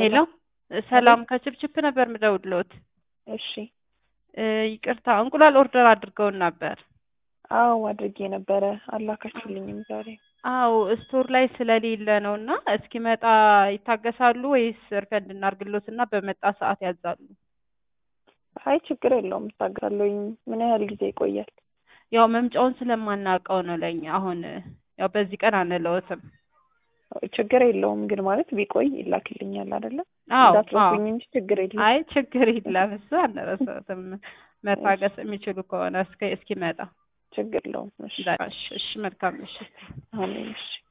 ሄሎ ሰላም ከችፕችፕ ነበር ምደውልዎት። እሺ እ ይቅርታ እንቁላል ኦርደር አድርገውን ነበር። አዎ አድርጌ ነበረ አላካችሁልኝም ዛሬ። አዎ ስቶር ላይ ስለሌለ ነው እና እስኪመጣ ይታገሳሉ ወይስ ሪፈንድ እናርግሎት እና በመጣ ሰዓት ያዛሉ? አይ ችግር የለውም እታገሳለሁኝ። ምን ያህል ጊዜ ይቆያል? ያው መምጫውን ስለማናውቀው ነው ለኛ አሁን ያው በዚህ ቀን አንለውትም። ችግር የለውም ግን ማለት ቢቆይ ይላክልኛል አይደለ? አዎ እንዳትረሱኝ እንጂ ችግር የለም። አይ ችግር የለም እሱ አንረሳትም። መታገስ የሚችሉ ከሆነ እስከ እስኪመጣ ችግር የለውም። እሺ እሺ እሺ መልካም ምሽት። አሜን። እሺ